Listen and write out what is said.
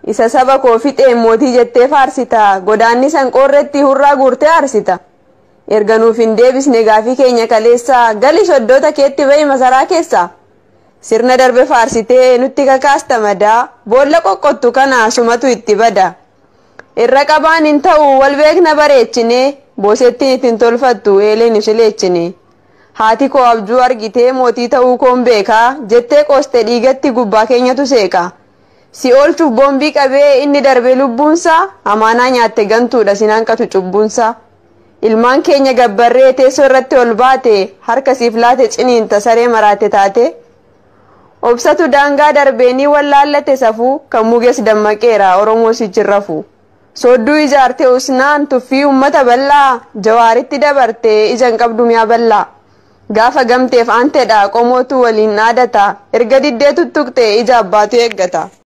isa saba koo fixeen mootii jettee faarsita godaanni san qoorreetti hurraa guurtee aarsita erga nuuf hin deebisne gaafii keenya kaleessa gali soddoota keetti ba'i masaraa keessa sirna darbe faarsitee nutti kakaasta madaa boolla qoqqottu kana sumatu itti bada irra qabaan hin ta'u wal beekna bareechine boosettiin ittiin tolfattu eeleen isileechine haati koo abjuu argitee mootii ta'uu koon beekaa jettee qooste dhiigatti gubbaa keenyatu seeqa. si oolchuuf boombii qabee inni darbe lubbuunsaa amaanaa nyaatte gantuudha sinanqatu cubbuunsaa ilmaan keenya gabbarree teessoo irratti ol baate harka siif laate ciniinta saree maraate taate obsatu daangaa darbeenii wallaallate safuu kan mugees dammaqeera oromoo sichirrafu soodduu ijaarte usnaan tuffii ummata bal'aa jawaaritti dabarte ijaan qabdu mi'a bal'aa gaafa gamteef aanteedha qomootu waliin dhaadata erga diddee tuttuqxe ija abbaatu eeggata.